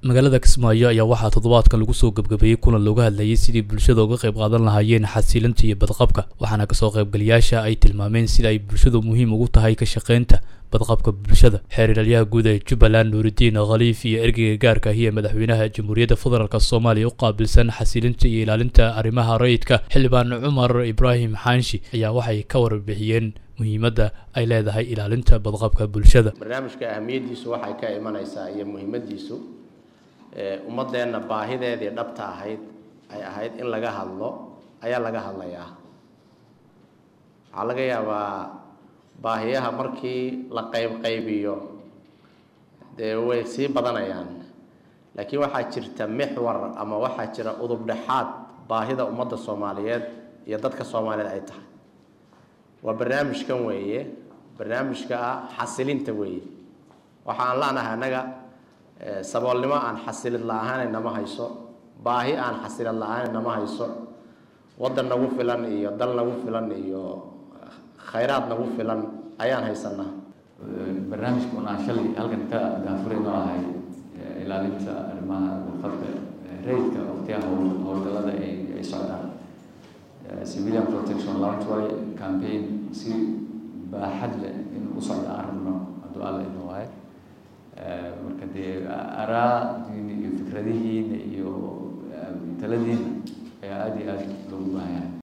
magaalada kismaayo ayaa waxaa toddobaadkan lagu soo gebgabeeyey kulan looga hadlayay sidii bulshada uga qayb qaadan lahaayeen xasilinta iyo badqabka waxaana kasoo qaybgalayaasha ay tilmaameen sida ay bulshadu muhiim ugu tahay ka shaqaynta badqabka bulshada xeer ilaalyaha guud ee jubbaland nuuridiin khaliif iyo ergeyga gaarka ahi ee madaxweynaha jamhuuriyadda federaalk soomaaliya u qaabilsan xasilinta iyo ilaalinta arrimaha rayidka xildhibaan cumar ibraahim xaanshi ayaa waxay ka warbixiyeen muhiimadda ay leedahay ilaalinta badqabka bulshada barnaamijka ahamiyaddiisu waxay ka imanaysaa iyo muhiimaddiisu ummaddeenna baahideedii dhabta ahayd ay ahayd in laga hadlo ayaa laga hadlayaa waxaa laga yaabaa baahiyaha markii la qaybqaybiyo dee way sii badanayaan laakiin waxaa jirta mixwar ama waxaa jira udub dhexaad baahida ummadda soomaaliyeed iyo dadka soomaaliyeed ay tahay waa barnaamijkan weeye barnaamijka ah xasilinta weeye waxa aan la-nahay annaga saboolnimo aan xasilid la-ahaana nama hayso baahi aan xasilid la-aana nama hayso waddan nagu filan iyo dal nagu filan iyo khayraad nagu filan ayaan haysanaa barnaamijka un aan shalay halkan ka daafurayno ahay ilaalinta arrimaha badqabka rayidka waqtiyaha howlgallada ay socdaan civilian protection launch way campaign si baaxad leh in u socda aan rabno hadduu alla ino waaye marka dee araadiina iyo fikradihiina iyo taladiina ayaa aada iyo aada loogu baahan yahay